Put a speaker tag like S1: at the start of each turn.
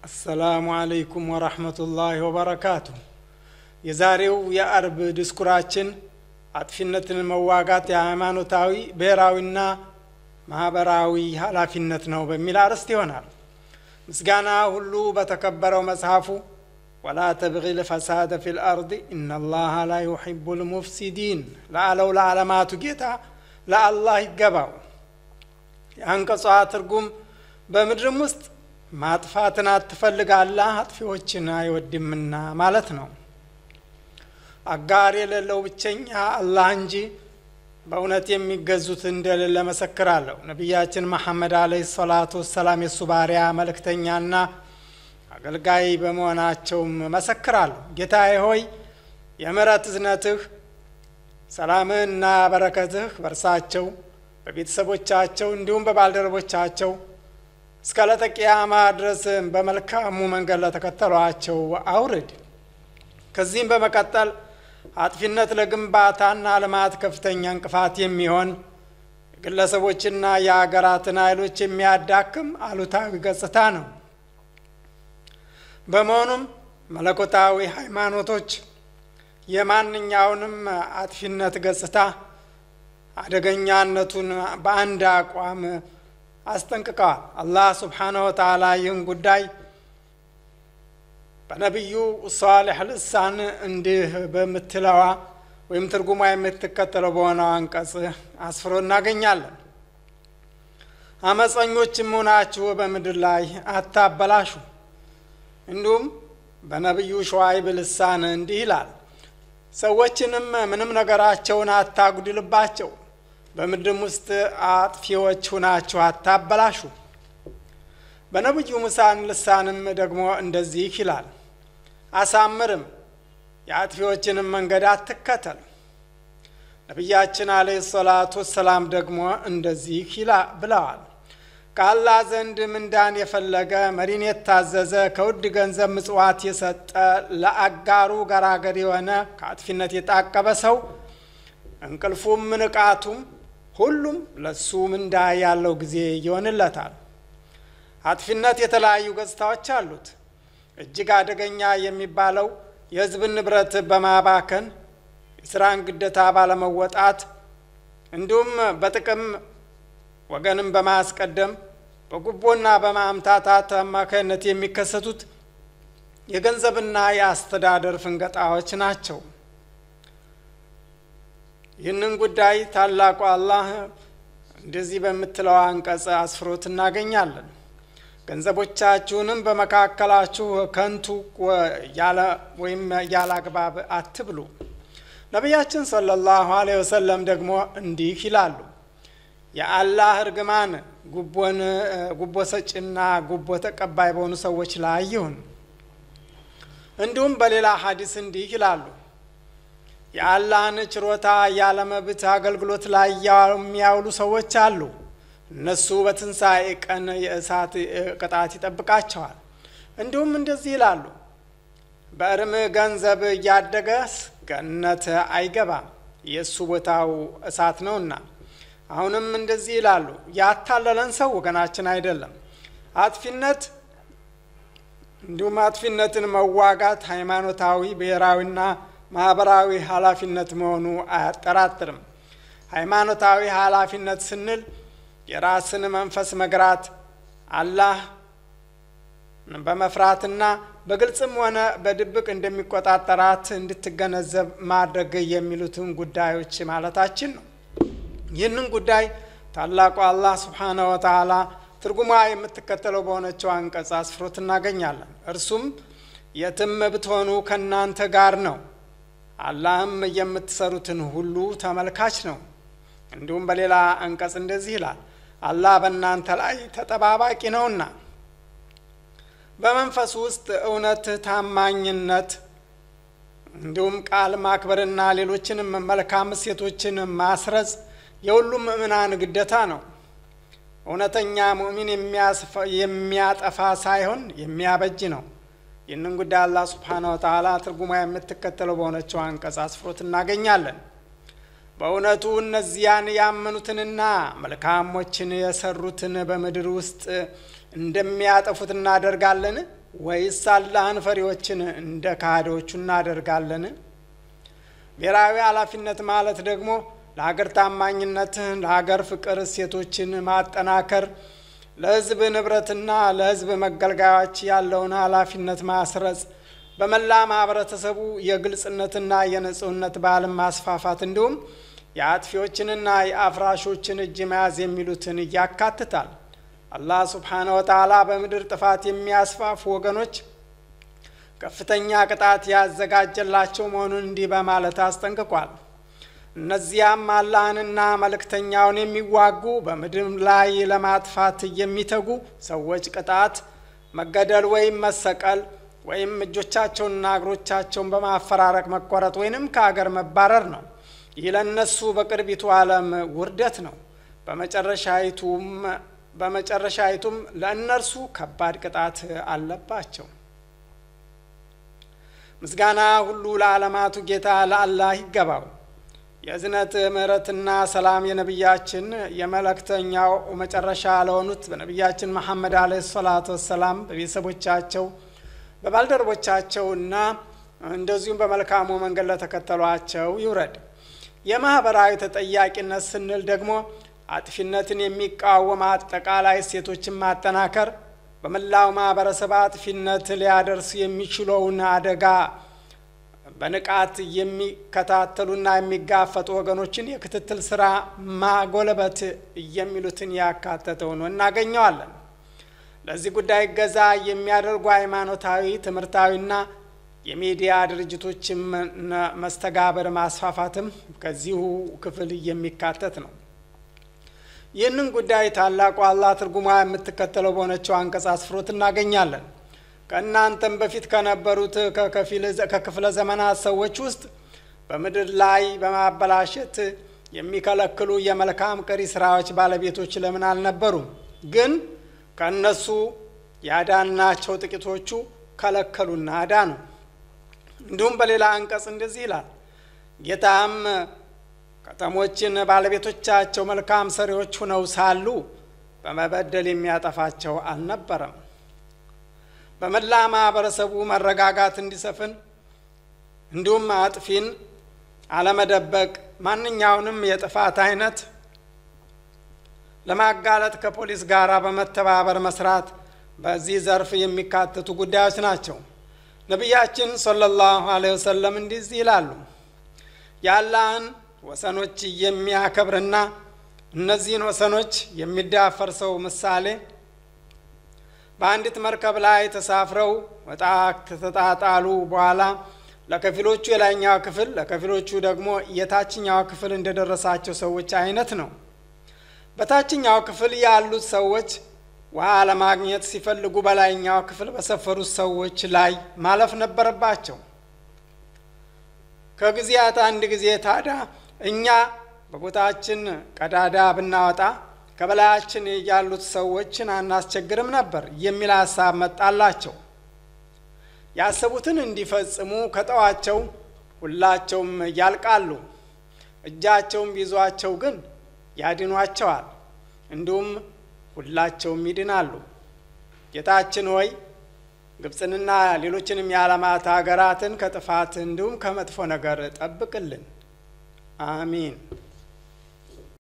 S1: አሰላሙ አለይኩም ወረህመቱላሂ ወበረካቱ። የዛሬው የአርብ ድስኩራችን አጥፊነትን መዋጋት የሃይማኖታዊ ብሔራዊና ማህበራዊ ኃላፊነት ነው በሚል አርዕስት ይሆናል። ምስጋና ሁሉ በተከበረው መጽሐፉ ወላ ተብጊ ልፈሳደ ፊ ልአርድ ኢነላሃ ላ ዩሒቡ ልሙፍሲዲን ለአለው ለዓለማቱ ጌታ ለአላህ ይገባው። የአንቀጿ ትርጉም በምድርም ውስጥ ማጥፋትን አትፈልግ አላህ አጥፊዎችን አይወድምና ማለት ነው። አጋር የሌለው ብቸኛ አላህ እንጂ በእውነት የሚገዙት እንደሌለ መሰክራለሁ። ነቢያችን መሐመድ አለይሂ ሰላቱ ወሰላም የእሱ ባሪያ መልእክተኛና አገልጋይ በመሆናቸውም መሰክራለሁ። ጌታዬ ሆይ የምሕረት እዝነትህ ሰላምህና በረከትህ በእርሳቸው በቤተሰቦቻቸው እንዲሁም በባልደረቦቻቸው እስከ ዕለተ ቂያማ ድረስ በመልካሙ መንገድ ለተከተሏቸው አውርድ። ከዚህም በመቀጠል አጥፊነት ለግንባታና ልማት ከፍተኛ እንቅፋት የሚሆን የግለሰቦችና የአገራትን ኃይሎች የሚያዳክም አሉታዊ ገጽታ ነው። በመሆኑም መለኮታዊ ሃይማኖቶች የማንኛውንም አጥፊነት ገጽታ አደገኛነቱን በአንድ አቋም አስጠንቅቀዋል። አላህ ስብሓነሁ ወተዓላ ይህን ጉዳይ በነቢዩ ሷሊሕ ልሳን እንዲህ በምትለዋ ወይም ትርጉሟ የምትከተለው በሆነው አንቀጽ አስፍሮ እናገኛለን። አመፀኞችም ሆናችሁ በምድር ላይ አታበላሹ። እንዲሁም በነቢዩ ሸዋይብ ልሳን እንዲህ ይላል፣ ሰዎችንም ምንም ነገራቸውን አታጉድልባቸው፣ በምድርም ውስጥ አጥፊዎች ሁናችሁ አታበላሹ። በነቢዩ ሙሳን ልሳንም ደግሞ እንደዚህ ይላል፣ አሳምርም የአጥፊዎችንም መንገድ አትከተል። ነቢያችን አለይሂ ሰላቱ ወሰላም ደግሞ እንደዚህ ይላ ብለዋል፣ ከአላህ ዘንድ ምንዳን የፈለገ መሪን የታዘዘ ከውድ ገንዘብ ምጽዋት የሰጠ ለአጋሩ ገራገር የሆነ ከአጥፊነት የታቀበ ሰው እንቅልፉም ንቃቱም ሁሉም ለሱ ምንዳ ያለው ጊዜ ይሆንለታል። አጥፊነት የተለያዩ ገጽታዎች አሉት። እጅግ አደገኛ የሚባለው የሕዝብን ንብረት በማባከን የስራን ግዴታ ባለመወጣት እንዲሁም በጥቅም ወገንም በማስቀደም በጉቦና በማምታታት አማካይነት የሚከሰቱት የገንዘብና የአስተዳደር ፍንገጣዎች ናቸው። ይህንን ጉዳይ ታላቁ አላህ እንደዚህ በምትለው አንቀጽ አስፍሮት እናገኛለን። ገንዘቦቻችሁንም በመካከላችሁ ከንቱ ወይም ያለ አግባብ አትብሉ። ነቢያችን ሰለላሁ ዐለይሂ ወሰለም ደግሞ እንዲህ ይላሉ፣ የአላህ እርግማን ጉቦን ጉቦ ሰጪና ጉቦ ተቀባይ በሆኑ ሰዎች ላይ ይሁን። እንዲሁም በሌላ ሀዲስ እንዲህ ይላሉ፣ የአላህን ችሮታ ያለ መብት አገልግሎት ላይ የሚያውሉ ሰዎች አሉ። እነሱ በትንሣኤ ቀን የእሳት ቅጣት ይጠብቃቸዋል። እንዲሁም እንደዚህ ይላሉ፣ በእርም ገንዘብ እያደገስ ገነት አይገባም፣ የእሱ ቦታው እሳት ነውና። አሁንም እንደዚህ ይላሉ፣ ያታለለን ሰው ወገናችን አይደለም። አጥፊነት እንዲሁም አጥፊነትን መዋጋት ሃይማኖታዊ ብሔራዊና ማህበራዊ ኃላፊነት መሆኑ አያጠራጥርም። ሃይማኖታዊ ኃላፊነት ስንል የራስን መንፈስ መግራት አላህ በመፍራትና በግልጽም ሆነ በድብቅ እንደሚቆጣጠራት እንድትገነዘብ ማድረግ የሚሉትን ጉዳዮች ማለታችን ነው። ይህንን ጉዳይ ታላቁ አላህ ስብሓነሁ ወተዓላ ትርጉሟ የምትከተለው በሆነችው አንቀጽ አስፍሮት እናገኛለን። እርሱም የትም ብትሆኑ ከእናንተ ጋር ነው፣ አላህም የምትሰሩትን ሁሉ ተመልካች ነው። እንዲሁም በሌላ አንቀጽ እንደዚህ ይላል አላህ በእናንተ ላይ ተጠባባቂ ነውና። በመንፈስ ውስጥ እውነት፣ ታማኝነት እንዲሁም ቃል ማክበርና ሌሎችንም መልካም እሴቶችን ማስረጽ የሁሉም ምእምናን ግዴታ ነው። እውነተኛ ሙእሚን የሚያጠፋ ሳይሆን የሚያበጅ ነው። ይህንን ጉዳይ አላህ ሱብሓነሁ ወተዓላ ትርጉማ የምትከተለው በሆነችው አንቀጽ አስፍሮት እናገኛለን። በእውነቱ እነዚያን ያመኑትንና መልካሞችን የሰሩትን በምድር ውስጥ እንደሚያጠፉት እናደርጋለን ወይስ አላህን ፈሪዎችን እንደ ካህዶቹ እናደርጋለን? ብሔራዊ ኃላፊነት ማለት ደግሞ ለሀገር ታማኝነትን፣ ለሀገር ፍቅር እሴቶችን ማጠናከር፣ ለሕዝብ ንብረትና ለሕዝብ መገልገያዎች ያለውን ኃላፊነት ማስረጽ፣ በመላ ማህበረተሰቡ የግልጽነትና የንጹህነት ባህልን ማስፋፋት እንዲሁም የአጥፊዎችንና የአፍራሾችን እጅ መያዝ የሚሉትን ያካትታል። አላህ ሱብሓነ ወተዓላ በምድር ጥፋት የሚያስፋፉ ወገኖች ከፍተኛ ቅጣት ያዘጋጀላቸው መሆኑን እንዲህ በማለት አስጠንቅቋል። እነዚያም አላህንና መልእክተኛውን የሚዋጉ በምድር ላይ ለማጥፋት የሚተጉ ሰዎች ቅጣት መገደል ወይም መሰቀል ወይም እጆቻቸውንና እግሮቻቸውን በማፈራረቅ መቆረጥ ወይንም ከአገር መባረር ነው። ይህ ለእነሱ በቅርቢቱ ዓለም ውርደት ነው። በመጨረሻይቱም በመጨረሻይቱም ለእነርሱ ከባድ ቅጣት አለባቸው። ምስጋና ሁሉ ለዓለማቱ ጌታ ለአላህ ይገባው። የእዝነት ምሕረትና ሰላም የነቢያችን የመልእክተኛው መጨረሻ ለሆኑት በነቢያችን መሐመድ አለይሂ ሰላቱ ወሰላም በቤተሰቦቻቸው በባልደረቦቻቸውና እንደዚሁም በመልካሙ መንገድ ለተከተሏቸው ይውረድ። የማህበራዊ ተጠያቂነት ስንል ደግሞ አጥፊነትን የሚቃወም አጠቃላይ እሴቶችን ማጠናከር፣ በመላው ማህበረሰብ አጥፊነት ሊያደርሱ የሚችለውን አደጋ በንቃት የሚከታተሉና የሚጋፈጡ ወገኖችን የክትትል ስራ ማጎለበት የሚሉትን ያካተተ ሆኖ እናገኘዋለን። ለዚህ ጉዳይ እገዛ የሚያደርጉ ሃይማኖታዊ፣ ትምህርታዊና የሚዲያ ድርጅቶችም መስተጋብር ማስፋፋትም ከዚሁ ክፍል የሚካተት ነው። ይህንን ጉዳይ ታላቁ አላህ ትርጉሟ የምትከተለው በሆነችው አንቀጽ አስፍሮት እናገኛለን። ከእናንተም በፊት ከነበሩት ከክፍለ ዘመናት ሰዎች ውስጥ በምድር ላይ በማበላሸት የሚከለክሉ የመልካም ቀሪ ስራዎች ባለቤቶች ለምን አልነበሩም? ግን ከእነሱ ያዳናቸው ጥቂቶቹ ከለከሉና አዳኑ። እንዲሁም በሌላ አንቀጽ እንደዚህ ይላል፣ ጌታም ከተሞችን ባለቤቶቻቸው መልካም ሰሪዎች ሁነው ሳሉ በመበደል የሚያጠፋቸው አልነበረም። በመላ ማህበረሰቡ መረጋጋት እንዲሰፍን እንዲሁም አጥፊን አለመደበቅ፣ ማንኛውንም የጥፋት አይነት ለማጋለጥ ከፖሊስ ጋር በመተባበር መስራት በዚህ ዘርፍ የሚካተቱ ጉዳዮች ናቸው። ነቢያችን ሰለላሁ ዐለይሂ ወሰለም እንዲህ ይላሉ፣ የአላህን ወሰኖች የሚያከብርና እነዚህን ወሰኖች የሚዳፈር ሰው ምሳሌ በአንዲት መርከብ ላይ ተሳፍረው ወጣ ከተጣጣሉ በኋላ ለከፊሎቹ የላይኛው ክፍል ለከፊሎቹ ደግሞ የታችኛው ክፍል እንደደረሳቸው ሰዎች አይነት ነው። በታችኛው ክፍል ያሉት ሰዎች ውሃ ለማግኘት ሲፈልጉ በላይኛው ክፍል በሰፈሩት ሰዎች ላይ ማለፍ ነበረባቸው። ከጊዜያት አንድ ጊዜ ታዲያ እኛ በቦታችን ቀዳዳ ብናወጣ ከበላያችን ያሉት ሰዎችን አናስቸግርም ነበር የሚል ሀሳብ መጣላቸው። ያሰቡትን እንዲፈጽሙ ከጠዋቸው ሁላቸውም ያልቃሉ። እጃቸውም ቢይዟቸው ግን ያድኗቸዋል፣ እንዲሁም ሁላቸውም ይድናሉ። ጌታችን ሆይ ግብፅንና ሌሎችንም የዓለማት ሀገራትን ከጥፋት እንዲሁም ከመጥፎ ነገር ጠብቅልን። አሚን።